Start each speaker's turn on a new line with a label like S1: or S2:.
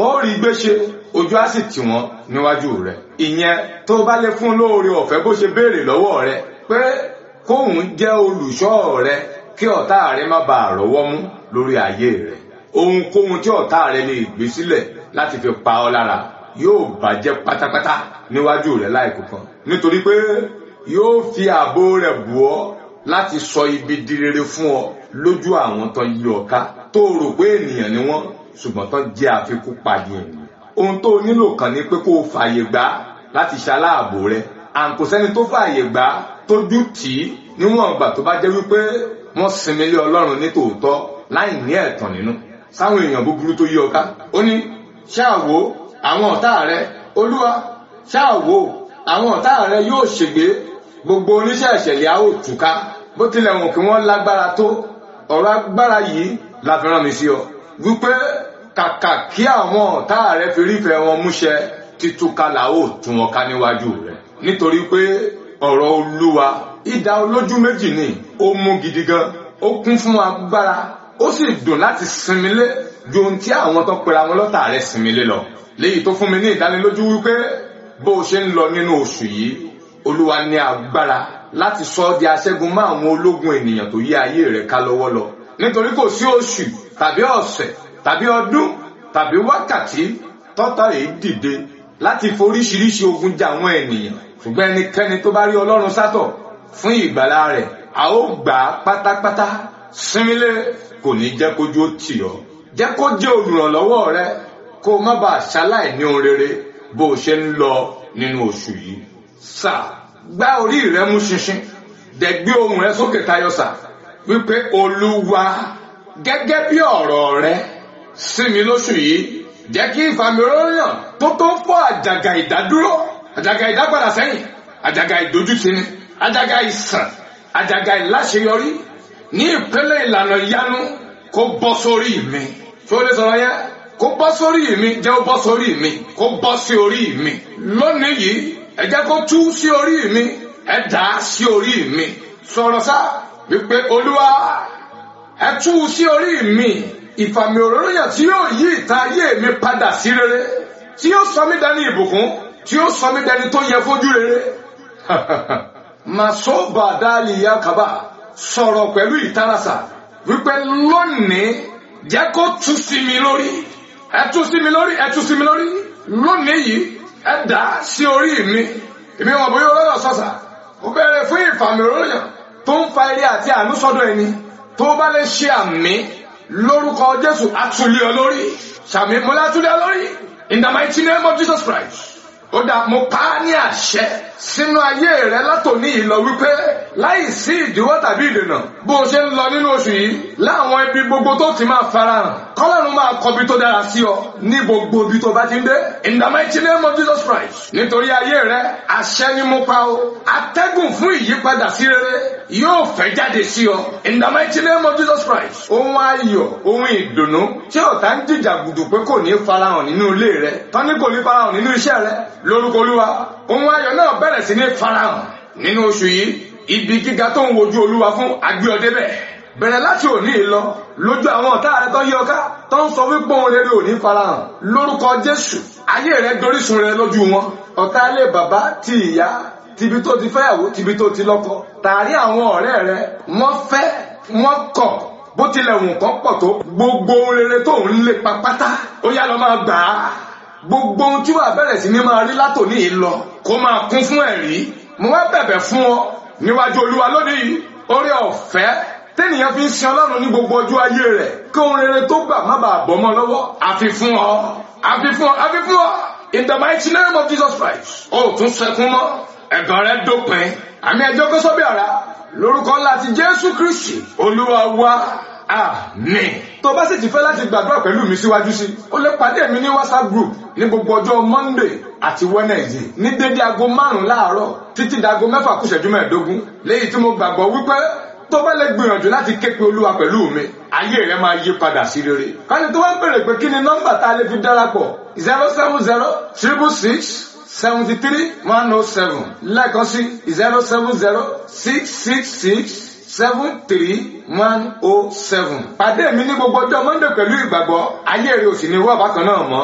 S1: ó rí gbéṣe ojú á sì tì wọ́n níwájú rẹ̀ ìyẹn tó bá lè fún lóore ọ̀fẹ́ bó ṣe béèrè lọ́wọ́ rẹ̀ pé kóun jẹ́ olùṣọ́ rẹ̀ kí ọ̀tá rẹ̀ má bàa rọ́wọ́ mú lórí ayé rẹ̀ ohunkóhun tí ọ̀tá rẹ̀ lè gbé sílẹ̀ láti fi pa ọ́ lára yóò bàjẹ́ pátápátá níwájú rẹ̀ láìkọ̀kan nítorí pé yóò fi ààbò rẹ̀ bù ọ́ láti sọ ibi di rere fún ọ lójú àwọn tó yí ọ ká tó rò pé ènìyàn ni wọ́n ṣùgbọ́n tó jẹ́ àfikún pàdé ènìyàn ohun tó nílò kàn ní pé kó o fààyè gbà láti ṣaláàbò rẹ̀ àǹkó sẹ́ni tó fààyè gbà tójú tì í níwọ̀n ìgbà tó bá jẹ́ wípé wọ́n sinmi lé ọlọ́run ní tòótọ́ láì ní ẹ̀tàn nínú sáwọn èèyàn búburú tó yí ọ ká ó ní ṣáàwó àwọn ọ̀tá rẹ olúwa ṣáàwó àwọn ọ̀tá rẹ yóò ṣègbé gbogbo oníṣẹ́ ìṣẹ̀lẹ̀ a ó túká bó tilẹ̀ wọ̀n kí wọ́n lágbára tó ọ̀rọ̀ agbára yìí la fi rán mi sí ọ wípé kàkà kí àwọn ọ̀tá rẹ fi rífẹ̀ẹ́ wọn múṣẹ títúká la ó tún wọn ká níwájú rẹ nítorí pé ọ̀rọ̀ olúwa idà olójú méjì ni ó mú gidi gan ó kún fún agbára ó sì dùn láti sinmi lé ju ohun tí àwọn tó pera wọn lọ́tà rẹ̀ sinmi lé lọ léyìí tó fún mi ní ìdánilójú wípé bó o ṣe ń lọ nínú oṣù yìí olúwa ní agbára láti sọ ọ́ di aṣẹ́gun mọ́ àwọn ológun ènìyàn tó yí ayé rẹ̀ ká lọ́wọ́ lọ nítorí kò sí oṣù tàbí ọ̀sẹ̀ tàbí ọdún tàbí wákàtí tọ́tà rẹ̀ dìde láti foríṣiríṣi ogun jà àwọn ènìyàn ṣùgbọ́n ẹnikẹ́ni tó bá rí ọlọ́run sátọ̀ fún ìgbàlá rẹ̀ a ó gbà á pátápátá sinmilé kò ní jẹ́ kójú ó tì ọ́ jẹ́ kó jẹ́ olùrànlọ́wọ́ rẹ kó o má bàa ṣaláì ní ohun rere bó o ṣe ń lọ nínú oṣù yìí. sà gbá orí rẹ mú ṣinṣin dẹ̀ gbé ohùn rẹ sókè tayọ sà wípé olúwa gẹ́gẹ́ bí ọ̀rọ̀ rẹ sí mi lóṣù yìí jẹ́ kí ìfàmìíràn tó tó fọ́ àjàgà ìdádúró àjàgà ìdápadà sẹ́yìn àjàgà ìdójútini àjàgà ìsàn àjàgà ìláṣeyọrí ní ìpele ìlànà ìyanu kó bọ́ sórí mi tó lè sọ̀rọ̀ yẹn kó bọ́ sórí mi jẹ́ ó bọ́ sórí mi kó bọ́ sí orí mi lónìí yìí ẹ jẹ́ kó tú sí orí mi ẹ dà á sí orí mi sọ̀rọ̀ sá wípé olúwa ẹ tú sí orí mi ìfàmì òróró yẹn tí yóò yí ìta ayé mi padà sí rere tí yóò sọ mí dání ìbùkún tí yóò sọ mí dání tó yẹ fojú rere masoba dali yakaba sọ̀rọ̀ pẹ̀lú ìtarasa wípé lónìí jẹ́ kó tú sí mi lórí ẹ tú sí mi lórí ẹ tú sí mi lórí lónìí yìí ẹ dà á sí orí mi èmi wọn bóyá ọlọ́dọ̀ sọ̀sà ó bẹ̀rẹ̀ fún ìfàmì òróyàn tó ń fa eré àti àánú sọ́dọ̀ ẹni tó bá lè ṣe àmì lórúkọ Jésù àtúlẹ̀ olórí sàmì mọ́lá àtúlẹ̀ olórí in the mighty name of Jesus Christ ó dà mo pa á ní àṣẹ sínú ayé rẹ látòní yìí lọ wípé láì sí ìdíwọ́ tàbí ìdènà bó o ṣe ń lọ nínú oṣù yìí láwọn ibi gbogbo tó ti máa farahàn kọ́lọ́run máa kọbi tó dára sí ọ ní gbogbo ibi tó bá ti ń dé in the mighty name of Jesus Christ nítorí ayé rẹ àṣẹ ni mo pa o atẹ́gùn fún ìyípadà sí rere yóò fẹ́ jáde sí ọ in the mighty name of Jesus Christ ohun ayọ̀ ohun ìdùnnú tí ọ̀tá ń jìjàgùdù pé kò ní farahàn nínú ilé rẹ tán ní kò ní farahàn nínú iṣẹ́ rẹ lórúkọ olúwa ohun ayọ̀ náà bẹ̀rẹ̀ sí ní farahàn nínú oṣù yìí ibi gíga tó ń wojú olúwa fún agbéọdé bẹ́ẹ̀ bẹ̀rẹ̀ láti òní lọ lójú àwọn ọ̀tá rẹ tó yí ọká tó ń sọ wípé òun rere òní farahàn lórúkọ jésù ayé rẹ dorísun rẹ lójú wọn ọ̀tá ilé bàbá ti ìyá tibi tó ti fẹ́yàwó tibi tó ti lọ́kọ tààrí àwọn ọ̀rẹ́ rẹ wọ́n fẹ́ wọ́n kọ̀ bó tilẹ̀ wùn kán pọ̀ tó gbogbo rere tó ń lépa pátá ó yá lọ máa gbà á gbogbo ohun tí wàá bẹ̀rẹ̀ sí ni máa rí látòní yìí lọ kó máa kún fún ẹ̀rí mo wá bẹ̀bẹ̀ fún ọ níwájú olúwa lónìí orí ọ̀fẹ́ tẹ́nìyàn fi ń sin ọlọ́run ní gbogbo ọjọ́ ayé rẹ̀ kí ohun rere tó gbà má bàa bọ́ mọ́ lọ́wọ́ àfi fún ọ àfi fún ọ àfi fún ọ in the mighty name of Jesus Christ ó tún sẹkún mọ́ ẹ̀gàn rẹ dópin àmì ẹjọ́ kó sọ́bì àrà lórúkọ láti Jésù Kristi olúwa wa àmín. tó bá sì ti fẹ́ láti gbàdúrà pẹ̀lú mi síwájú sí o lè pàdé mi ní whatsapp group ní gbogbo ọjọ́ monday àti wednesday ní dédé aago márùn-ún láàárọ̀ títí dago mẹ́fà kù ìṣẹ́jú mẹ́ẹ̀ẹ́dógún léyìí tí mo gbàgbọ́ wípé tó bá lè gbìyànjú láti ké pe olúwa pẹ̀lú mi ayé rẹ máa yí padà sí rere. káni tó wá ń bèrè pé kí ni nọ́mbà tá a lè fi darapọ̀ zero seven zero triple six seventy three one oh seven lẹ́ẹ̀kan sí zero seven zero six six six seven three one oh seven. pàdé mi ní gbogbo ọjọ́ monday pẹ̀lú ìgbàgbọ́ ayé rẹ ò sì ní wọ́n bákan náà mọ́.